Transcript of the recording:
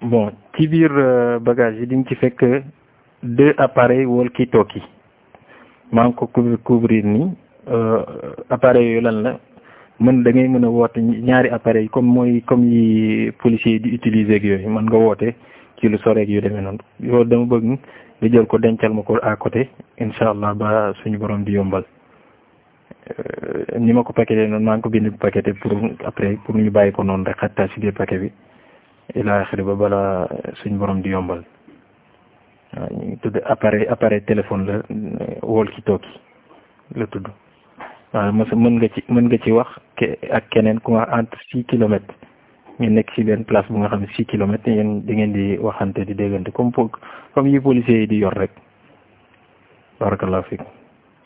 bon ci biir bagage yi di nga ci fekk deux appareils walkie-talkie maa ngi ko couvrir ni appareils yooyu lan la mën da ngay mën a woote ñaari appareils comme mooy comme yi policiers yi di utiliser ak yooyu mën nga woote ci lu soreeg yu demee noonu yow dama bëgg nga jël ko dencal ma ko à côté incha allah ba suñu borom di yombal ni ma ko paqueté noonu maa ngi ko bind paqueté pour après pour ñu bàyyi ko noonu rek xattaa si biir paquet bi ila axiri ba bala suñu borom di yombal waaw ñu ngi tudd appareil appareil téléphone la walkie-talkie la tudd waaw mos mën nga ci mën nga ci wax ak keneen ku nga entre six kilomètres ngeen nekk ci benn place bu nga xam ne six kilomètres yéen di ngeen di waxante di déggante comme comme yi policiers yi di yor rek barakallahu fiik